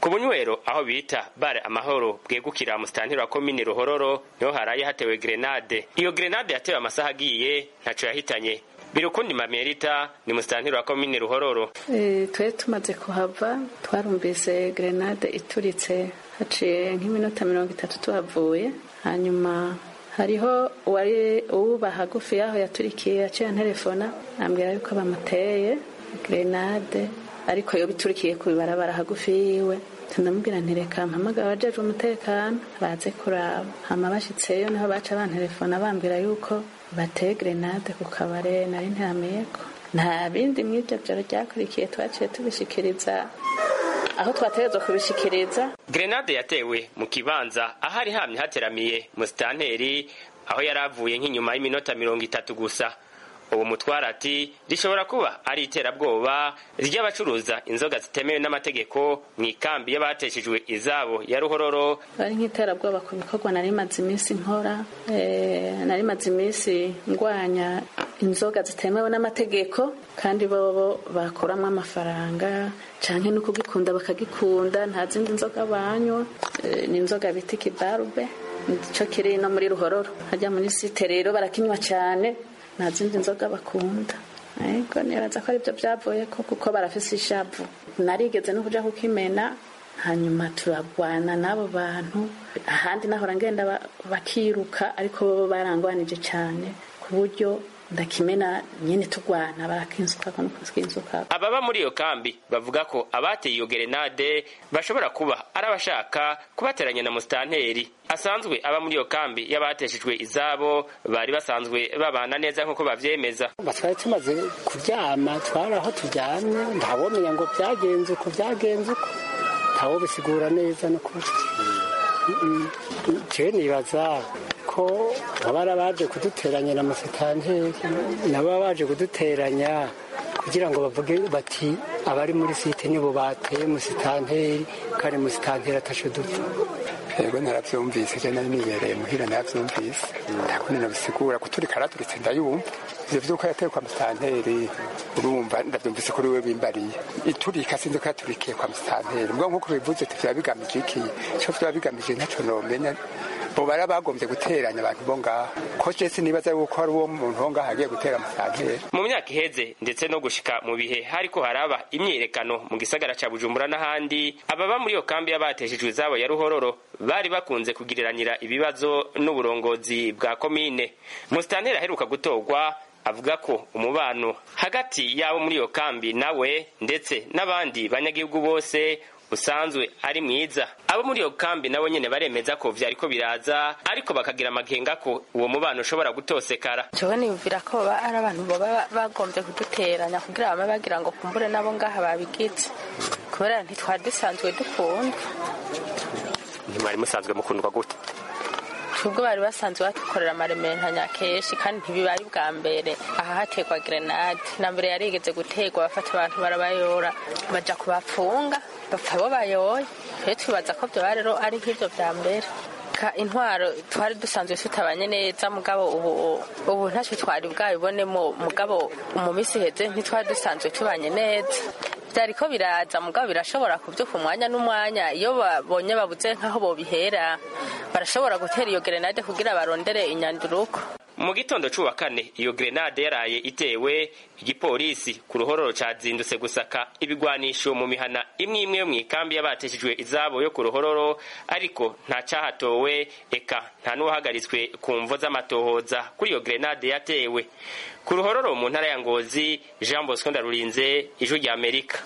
ku bunywero aho bita bare amahoro bwegukira musitanteri wa komini ruhororo niho haraye hatewe grenade iyo grenade yatewe amasaha agiye ntaco yahitanye birukundi mamerita ni musitanteri wa komini ruhororo e, twe tumaze kuhava twarumvise grenade ituritse haciye nk'iminota mirongo itatu tuhavuye hanyuma hariho uwari uwuba hagufi yaho yaturikiye yaciye telefona ambwira yuko bamuteye grenade ariko yo biturikiye ku bibarabara hagufi yiwe ndamubwira ntireka mpamagara abajejwe umutekano baze kuraba hama bashitseyo niho baca bantelefona bambwira yuko bateye grenade ku kabare nari ntirameyeko nta bindi mw'ivyo vyaro ryakurikiye twaciye tubishikiriza aho twategerezwa kubishikiriza grenade yatewe mu kibanza ahari hamye hateramiye musitanteri aho yari avuye nk'inyuma y'iminota mirongo itatu gusa ubu mutwara ati rishobora kuba ari iterabwoba ry'abacuruza inzoga zitemewe n'amategeko mu ikambi y'abateshejwe izabo ya ruhororo bari nk'iterabwoba ku bikorwa nari maze iminsi nkora nari maze iminsi ngwanya inzoga zitemewe n'amategeko kandi bobo bakuramo amafaranga canke no kugikunda bakagikunda nta zindi nzoga banywa ni inzoga bita ikibarube nico kiri no muri ruhororo hajya muri site rero barakinywa cane nta zindi nzoga bakunda ariko nibaza ko aribyo byavuye ko kuko barafise ishavu narigeze no kuja kukimena hanyuma turagwana n'abo bantu ahandi nahora ngenda bakiruka ariko bo barangwanije cyane ku buryo ndakimena nyene tugwana barakinsuka no kukinsuka ababa muri iyo kambi bavuga ko abateye iyo gerenade bashobora kuba ari abashaka kubateranya na musitanteri asanzwe aba muri iyo kambi y'abateshejwe izabo bari basanzwe babana neza nk'uko bavyemeza twari tumaze kuryama twari aho turyamye ntawomenya ngo byagenze uko byagenze uko ntawobisigura neza no kuri jewe nibaza ko baba baje kuduteranya na musitanteri nabo baje kuduteranya kugira ngo bavuge bati abari muri site nibo bateye musitanteri kandi musitanteri atashe dupfa yego naravyumvise je nari nibereye muhira naravyumvise ntakundi nabisigura kuturika araturitse ndayumva ivyo vyuko yateye kwa musitanteri urumva ndavyumvise kuri we bimbariye iturika sinzi ko yaturikiye kwa musitanteri mbwa nk'uko bivuze ati vyaba bigamije iki ico vyaba bigamije ntaco nomenya bo bari bagombye guteranya abantu bo ngaho ko je sinibaza yuko hari uwo muntu wo ngaho agiye gutera musitanteri mu myaka iheze ndetse no gushika mu bihe hariko haraba imyiyerekano mu gisagara ca bujumbura n'ahandi ababa muri iyo kambi y'abateshejwe izabo ya ruhororo bari bakunze kugiriranira ibibazo n'uburongozi bwa komine musitanteri aheruka gutorwa avuga ko umubano hagati y'abo muri iyo kambi nawe ndetse n'abandi banyagihugu bose usanzwe ari mwiza abo muri iyo kambi nabo nyene baremeza ko vyariko biraza ariko bakagira amakenga ko uwo mubano ushobora gutosekara jewe niyumvira ko baba ari abantu baba bagombye kuduteranya kugira bame bagira ngo kumbure nabo ngaha babigize kubera ntitwari dusanzwe dukunda ntimwari musanzwe mukundwa gute ubwo bari basanzwe badukorera amarementanya kenshi kandi ntibibari bwa mbere aha hategwa grenade na mbere yarigeze gutegwa bafata abantu barabayora baja kubafunga bapfa bo bayoye twe twibaza ko vyoba rero ari nk'ivyo vya mbere intwaro twari dusanzwe tutabanye neza mugabo ubu ubu ntacyo twari bwabibonemo mugabo mu minsi iheze ntitwari dusanzwe tubanye neza byariko biraza mugabo birashobora kubyuka umwanya n'umwanya iyo babonye babuze nk'aho bobihera barashobora gutera iyo gerenade kugira barondere inyanduruko mu gitondo c'uwa kane iyo grenade yaraye itewe igipolisi ku ruhororo cazindutse gusaka ibigwanisho mu mihana imwe imwe yo mw'ikambi y'abateshejwe izabo yo ku ruhororo ariko nta cahatowe eka nta n'uwahagaritswe ku mvo z'amatohoza kuri iyo grenade yatewe ku ruhororo mu ntara ya ngozi jean bosco ndarurinze ijwi ry'amerika